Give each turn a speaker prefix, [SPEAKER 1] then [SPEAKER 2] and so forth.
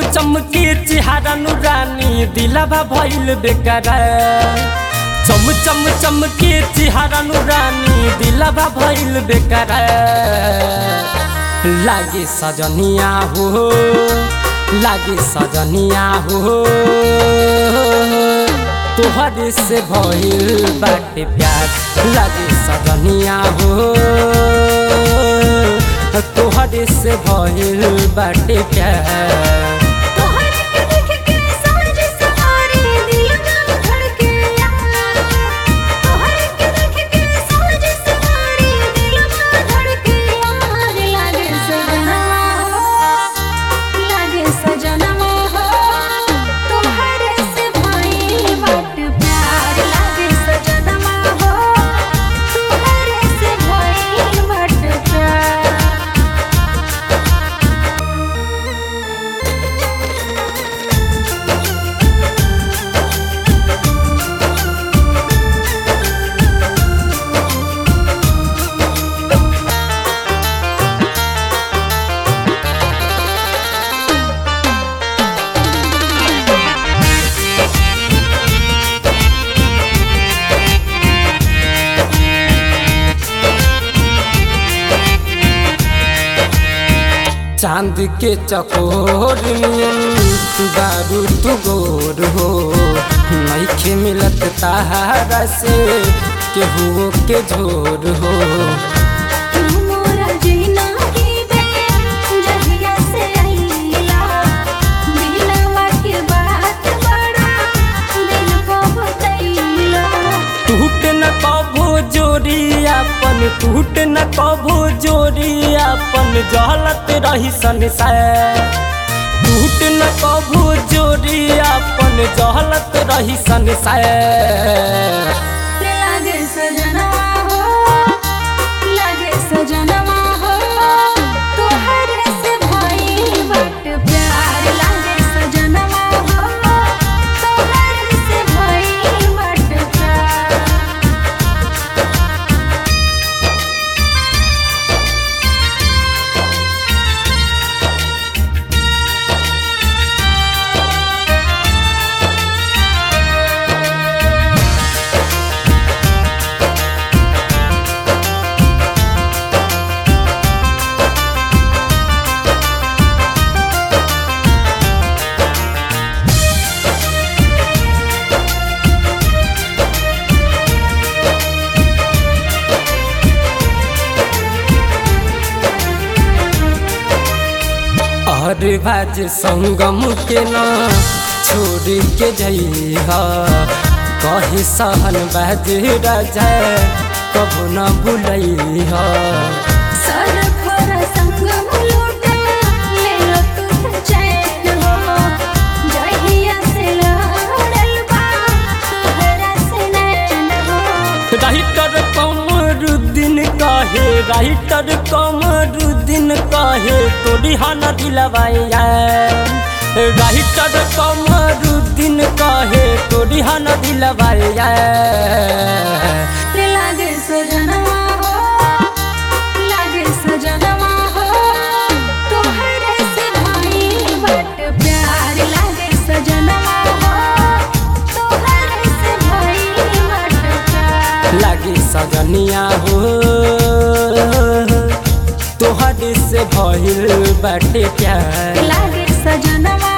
[SPEAKER 1] चमके चिहारा नुरानी दिलवा भइल बेकार चम चम चमके चिहारा नुरानी दिलवा भइल बेकार लागे सजनिया हो लागे सजनिया हो तोहरे से भइल बाटे प्यार लागे सजनिया हो तोहरे से भइल बाटे प्यार
[SPEAKER 2] तोहर के देख के सांझ सवारी दिल ना धड़के यार तोहर के देख के सांझ सवारी दिल ना धड़के यार लागे सजना लागे सजना हो तोहर से भाई बट प्यार लागे सजना हो तोहर से भाई बट प्यार
[SPEAKER 1] चांद के चकोर नियन बारू तू गोर हो नइखे मिलत तारा से केहू के झोर हो
[SPEAKER 2] मोरा जीना की बे जहिया से आईला दिलवा के बात बड़ा दिल को बतैला
[SPEAKER 1] टूट न कभो जोड़ी अपन टूट न कभो जोड़ी अपन जहलत रही संसार टूट न कभो जोड़ी अपन जहलत रही संसार
[SPEAKER 2] लागे सजना हो लागे सजना हो तोहर से भाई बट प्यार लागे सजना हो तोहर से भाई बट प्यार
[SPEAKER 1] और बाज संगम के ना छोड़ के जइहा कहे सहन बाज राजा कबो न भूलैहा
[SPEAKER 2] सर खर संगम लूटा ले लो तू चैन हो जहिया से लड़ल बा तोहरा से नैन हो
[SPEAKER 1] राइटर कमरुद्दीन कहे राइटर कमरुद्दीन कहे तोरी हन दिलवाया राइटर कमरुद्दीन कहे तोरी हन दिलवाया
[SPEAKER 2] रे लागे सजनवा हो लागे सजनवा हो तोहरे से भाई बट प्यार लागे सजनवा हो तोहरे से भाई बट प्यार
[SPEAKER 1] लागे सजनिया हो तोहरे से भइल बाटे प्यार
[SPEAKER 2] लागे सजनवा